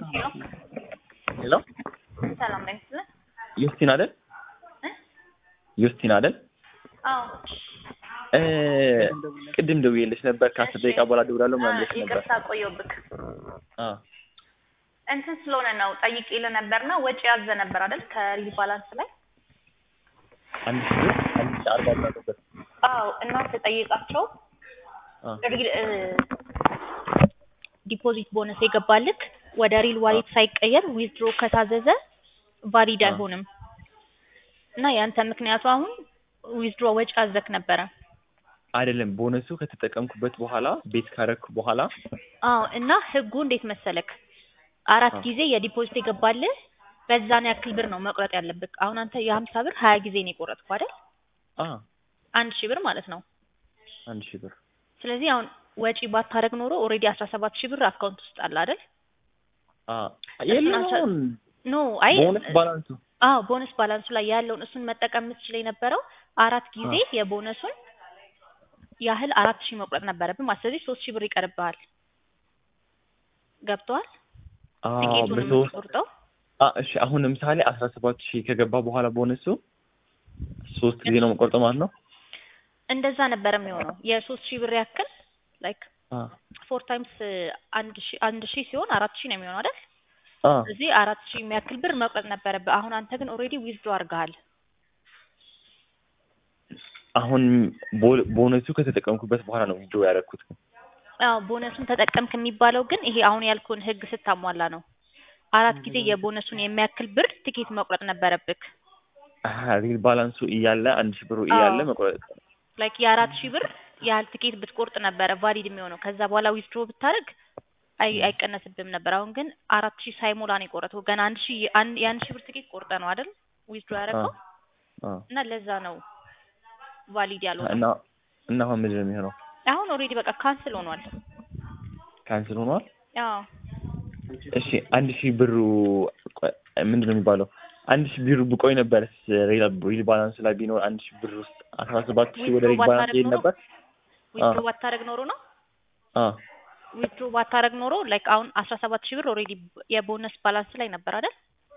ሄሎ ሰላም ላይ ምስል ዩስቲን አይደል? ዩስቲን አይደል? አዎ እ ቅድም ደውዬልሽ ነበር ከአስር ደቂቃ በኋላ እደውላለሁ ምናምን ብለሽ ነበር። ይቅርታ ቆየሁብክ። አ እንትን ስለሆነ ነው ጠይቄ ለነበርና ወጪ ያዘ ነበር አይደል ከሪል ባላንስ ላይ አንድ ሺህ ብር አንድ ሺህ አርባ ብር ነበር። አዎ እና ተጠይቃቸው አ ሪል እ ዲፖዚት ቦነስ የገባልክ ወደ ሪል ዋሌት ሳይቀየር ዊዝድሮ ከታዘዘ ቫሊድ አ። አይሆንም እና ያንተ ምክንያቱ አሁን ዊዝድሮ ወጪ አዘክ ነበረ። አይደለም ቦነሱ ከተጠቀምኩበት በኋላ ቤት ካረኩ በኋላ አዎ እና ህጉ እንዴት መሰለክ አራት አ። ጊዜ የዲፖዚት የገባልህ በዛን ያክል ብር ነው መቁረጥ ያለብክ። አሁን አንተ የሀምሳ ብር ሀያ ጊዜ ነው የቆረጥኩ አይደል? አ አንድ ሺህ ብር ማለት ነው። አንድ ሺህ ብር ስለዚህ አሁን ወጪ ባታረግ ኖሮ ኦልሬዲ አስራ ሰባት ሺህ ብር አካውንት ውስጥ አለ አይደል? አ የለም አስራ- አሁን ኖ አይ ቦነስ ባላንሱ አዎ ቦነስ ባላንሱ ላይ ያለውን እሱን መጠቀም የምትችል የነበረው አራት ጊዜ የቦነሱን ያህል አራት ሺህ መቁረጥ ነበረብን ማለት ስለዚህ ሶስት ሺህ ብር ይቀርብሃል። ገብቶሃል? አ ትኬቱን በሶስት የምትቆርጠው አ እሺ አሁን ለምሳሌ አስራ ሰባት ሺህ ከገባ በኋላ ቦነሱ ሶስት ጊዜ ነው የምቆርጠው ማለት ነው። እንደዛ ነበረ የሚሆነው የሶስት ሺህ ብር ያክል ላይክ አ ፎር ታይምስ አንድ ሺህ አንድ ሺህ ሲሆን አራት ሺህ ነው የሚሆነው አይደል? አ እዚህ አራት ሺህ የሚያክል ብር መቁረጥ ነበረብህ። አሁን አንተ ግን ኦልሬዲ ዊዝድሮ አድርገሃል። አሁን ቦ- ቦነሱ ከተጠቀምኩበት በኋላ ነው ዊዝድሮ ያደረኩት። አዎ ቦነሱን ተጠቀምክ የሚባለው ግን ይሄ አሁን ያልኩህን ህግ ስታሟላ ነው። አራት ጊዜ የቦነሱን የሚያክል ብር ትኬት መቁረጥ ነበረብክ። አሀ ሪል ባላንሱ እያለ አንድ ሺህ ብሩ እያለ አዎ። መቁረጥ ላይክ የአራት ሺህ ብር ያህል ትኬት ብትቆርጥ ነበረ ቫሊድ የሚሆነው። ከዛ በኋላ ዊዝድሮ ብታደርግ አይ አይቀነስብህም ነበር። አሁን ግን አራት ሺህ ሳይሞላ ነው የቆረጥከው። ገና አንድ ሺህ አንድ የአንድ ሺህ ብር ትኬት ቆርጠ ነው አይደል ዊዝድሮ ያደረገው አ እና ለዛ ነው ቫሊድ ያልሆነው። እና እና አሁን ምንድን ነው የሚሆነው? አሁን ኦልሬዲ በቃ ካንስል ሆኗል። ካንስል ሆኗል። አዎ እሺ አንድ ሺህ ብሩ ቆይ፣ ምንድን ነው የሚባለው? አንድ ሺህ ብሩ ብቆይ ነበር ሪል ሪል ባላንስ ላይ ቢኖር አንድ ሺህ ብር ውስጥ አስራ ሰባት ሺህ ወደ ሪል Withdraw ባላንስ ባታደርግ ይሄድ ኖሮ? ነበር። ዊዝድሮ ባታደርግ ኖሮ ነው አ ዊዝድሮ ባታደርግ ኖሮ ላይክ አሁን አስራ ሰባት ሺህ ብር ኦልሬዲ የቦነስ ባላንስ ላይ ነበር አይደል?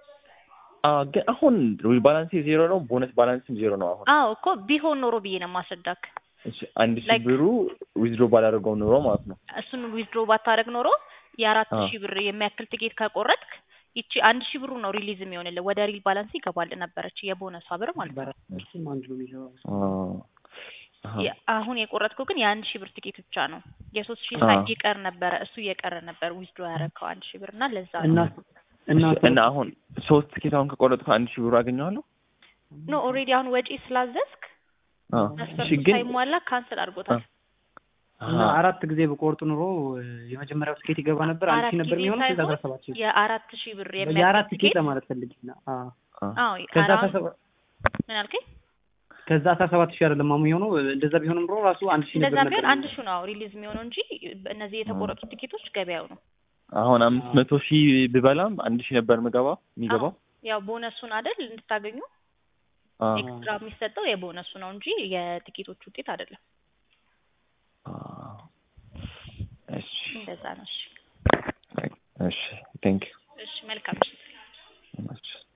አ ግን አሁን ሪል ባላንስ ዜሮ ነው፣ ቦነስ ባላንስም ዜሮ ነው አሁን። አዎ እኮ ቢሆን ኖሮ ብዬ ነው ማስረዳክ። እሺ አንድ ሺህ Like- ብሩ ዊዝድሮ ባላደርገው ኑሮ ማለት ነው። እሱን ዊዝድሮ ባታደርግ ኖሮ የአራት አዎ። ሺህ ብር የሚያክል ትኬት ከቆረጥክ ይቺ አንድ ሺህ ብሩ ነው ሪሊዝ የሚሆንልህ ወደ ሪል ባላንስ ይገባል ነበረች የቦነሷ ብር ማለት ነው። እሱም አንድ ነው የሚገባው። አ አሀ የ- አሁን የቆረጥከው ግን የአንድ ሺህ ብር ትኬት ብቻ ነው። የሶስት ሺህ አዎ። ሳይ ይቀር ነበረ እሱ እየቀረ ነበር ዊዝድሮ ያደረግከው አንድ ሺህ ብር እና ለዛ እና ነው እና እሺ፣ እና አሁን ሶስት ትኬት አሁን ከቆረጥኩ አንድ ሺህ ብሩ አገኘዋለሁ። ኖ ኦልሬዲ አሁን ወጪ ስላዘዝክ አ እሺ መስፈርቱ ግን ሳይሟላ ካንስል አድርጎታል። እና አሀ አራት ጊዜ በቆርጡ ኑሮ የመጀመሪያው ትኬት ይገባ ነበር አንድ አራት ሺህ ነበር ጊዜ የሚሆነው ከዛ ሳይሆን አስራ ሰባት ሺህ የአራት ሺህ ብር የአራት የሚያክል ትኬት ትኬት ለማለት ፈልጌ ነው። አዎ አ አዎ ከዛ አራውንድ አስራ ሰባት ምን አልከኝ? ከዛ አስራ ሰባት ሺህ አይደለም አሁን የሚሆነው እንደዛ ቢሆንም ኑሮ ራሱ አንድ ሺህ እንደዛ ነበር ቢሆን ነበር አንድ ሺህ ነው ሪሊዝ የሚሆነው እንጂ እነዚህ የተቆረጡ ትኬቶች ገበያው ነው። አሁን አምስት መቶ ሺህ ብበላም አንድ ሺህ ነበር ምገባው የሚገባው። ያው ቦነሱን አይደል እንድታገኙ አ ኤክስትራ የሚሰጠው የቦነሱ ነው እንጂ የትኬቶች ውጤት አይደለም። አ እሺ እንደዛ ነው። እሺ እሺ ቴንክ እሺ መልካም ዩ